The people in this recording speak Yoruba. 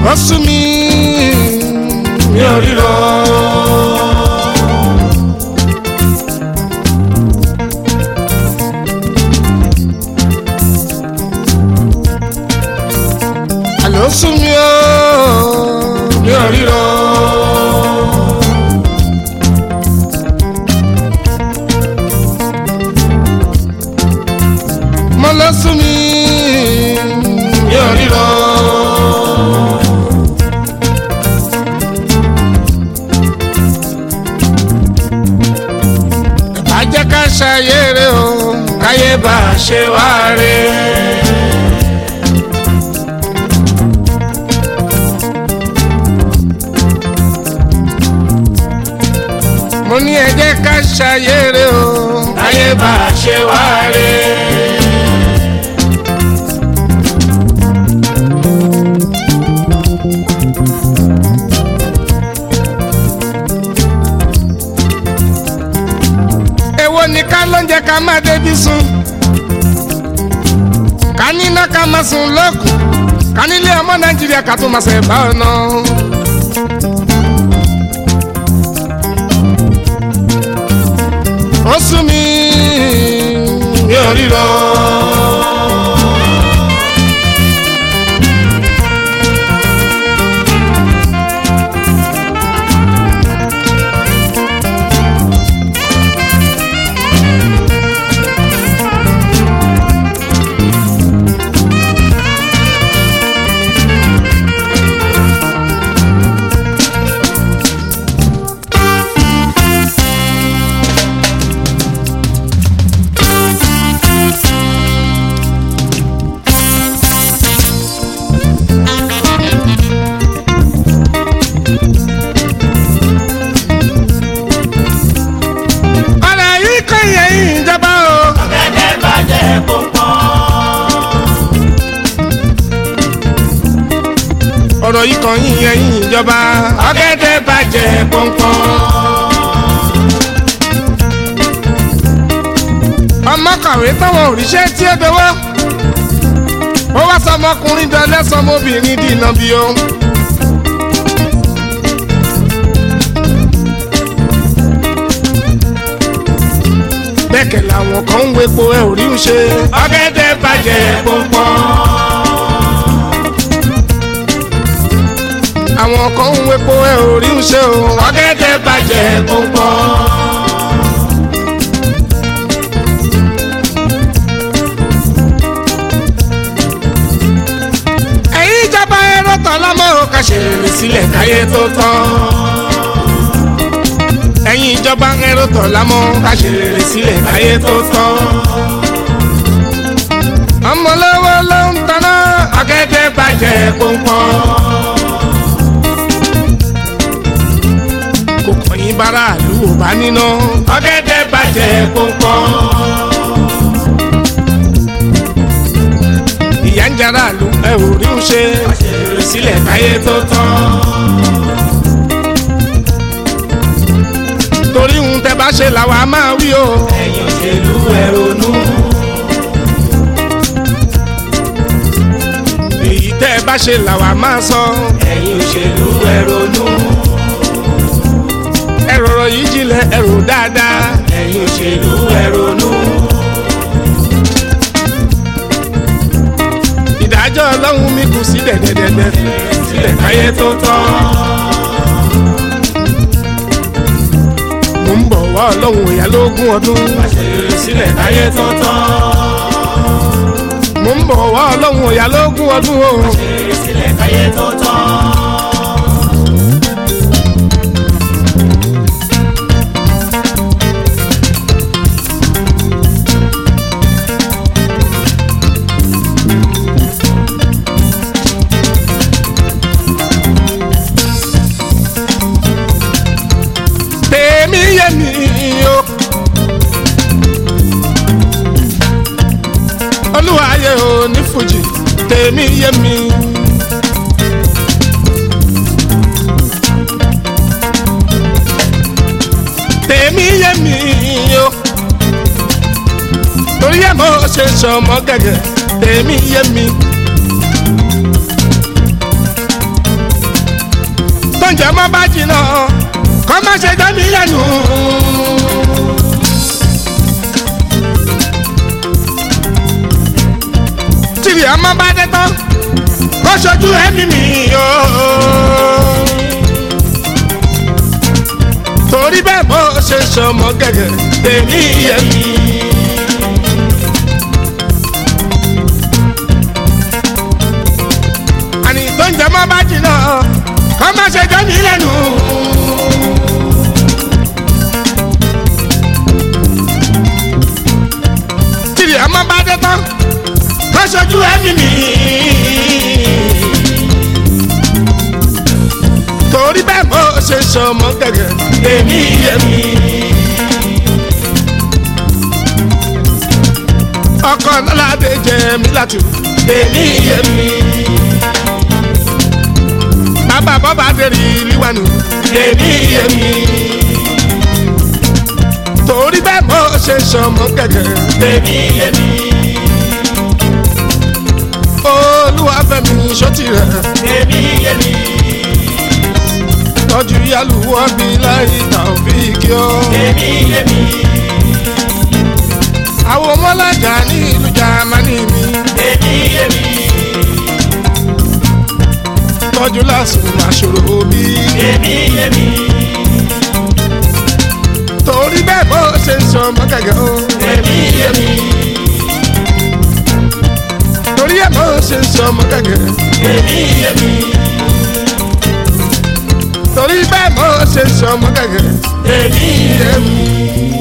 ó sú mi mi ò ríran. àlọ́ sú mi ó mi ò ríran. mo lọ sú mi mi ò ríran. bàjẹ́ ká ṣàyẹ̀rẹ̀ o káyé bá a ṣe wá rẹ̀. mo ní ẹ jẹ́ ká ṣàyẹ̀rẹ̀ o káyé bá a ṣe wá rẹ̀. èwo ni ká lóúnjẹ ká má débi sùn ká níná ká má sùn lọ́kùn ká nílé ọmọ nàìjíríà ká tó máa ṣe bá ọ̀nà. ó sú mi mi ò ríran. ọ̀rọ̀ yìí kò yẹ ìjọba o. ọ̀gẹ̀dẹ̀ bàjẹ́ púpọ̀. ọ̀rọ̀ yìí kàn yín yẹ ìjọba. ọ̀gẹ̀dẹ̀ bàjẹ́ pọ̀npọ̀n. ọmọ kàwé táwọn òrìṣẹ́ tí ó dọwọ́. ó wá sọmọkùnrin dọlẹ́ sọmọbìnrin dìnnà bí o. bẹ́ẹ̀kẹ̀ làwọn kan ń wepo ẹ ò rí ń ṣe. ọ̀gẹ̀dẹ̀ bàjẹ́ pọ̀npọ̀n. àwọn kan ń wepo ẹ ò rí ń ṣe o. ọ̀gẹ̀dẹ̀ bàjẹ́ pọ̀npọ̀n. ẹ̀yin ìjọba ẹ̀rọ tán lọ́mọ ò kà ṣe rere sílẹ̀ káyé tó tán. ẹ̀yin ìjọba ẹ̀rọ tán lọ́mọ ká ṣe rere sílẹ̀ káyé tó tán. ọmọlọ́wọ́ ló ń taná ọ̀gẹ̀dẹ̀ bàjẹ́ pọ̀npọ̀n. kò kọ̀yìn bára àlù ò bá níná. ọ̀gẹ̀dẹ̀ bàjẹ́ pọ̀npọ̀n. ìyá ń jara àlù ẹ ò rí ń ṣe. àṣírí sílẹ̀ káyé tó tán. torí ń tẹ bá ṣe làwa máa wí o. ẹ̀yin òṣèlú ẹ ronú. èyí tẹ bá ṣe làwa máa sọ. ẹ̀yin òṣèlú ẹ ronú. ẹ rọrọ yìí jinlẹ̀ ẹ rò dáadáa. ẹ̀yin òṣèlú ẹ ronú. ìdájọ́ ọlọ́run mi kù sí dẹ̀dẹ̀dẹ̀dẹ̀ sílẹ̀ káyé tó tán. mo ń bọ̀ wá ọlọ́run ìyá lógún ọdún. àṣírí sílẹ̀ káyé tó tán. mo ń bọ̀ wá ọlọ́run ìyá lógún ọdún o. àṣírí sílẹ̀ káyé tó tán. tèmi yé mi o. olúwa ayé o ní fújì tèmi yé mi. tèmi yé mi o. torí ẹ̀ mo ṣe sọmọ gẹ́gẹ́ tèmi yé mi. jẹ mọ́ bá jìnnà kọ́ má ṣe jẹ́ mi lẹ́nu. tìrì ọmọ bá dé tán kó ṣojú ẹ̀mí mi o. torí bẹ́ẹ̀ bó ṣe sọmọ gẹ́gẹ́ tèmi yẹ mi. àní tó ń jẹ mọ́ bá jìnnà kọ́ má ṣe jẹ́ mi lẹ́nu. tìrì ọmọ bá dé tán kó ṣojú ẹ̀mí mi. torí bẹ́ẹ̀ bó ṣe sọmọ gẹ́gẹ́ tèmi yẹ mi. ọkọ lọ́ládé jẹ mí látù tèmi yẹ mi. bàbá bọ́bá dèrè ìlíwánu tèmi yẹ mi. torí bẹ́ẹ̀ bó ṣe sọmọ gẹ́gẹ́ tèmi yẹ mi. olúwàfẹ́mi sọ́tì rẹ̀ èmi yé mi tọ́jú yálùwọ́ bí láì tàbíkí ọ́. èmi yé mi àwọn ọmọlájà ní ìlú jamani mi èmi yé mi tọ́jú lásùn àṣòro bí. èmi yé mi torí bẹ́ẹ̀ bó ṣe ń sọ ọmọ gẹ́gẹ́ o. èmi yé mi torí ẹ̀ bó ṣe ń sọ ọmọ gẹ́gẹ́. èmi yé mi torí bẹ́ẹ̀ bó ṣe ń sọ ọmọ gẹ́gẹ́. èmi yé mi.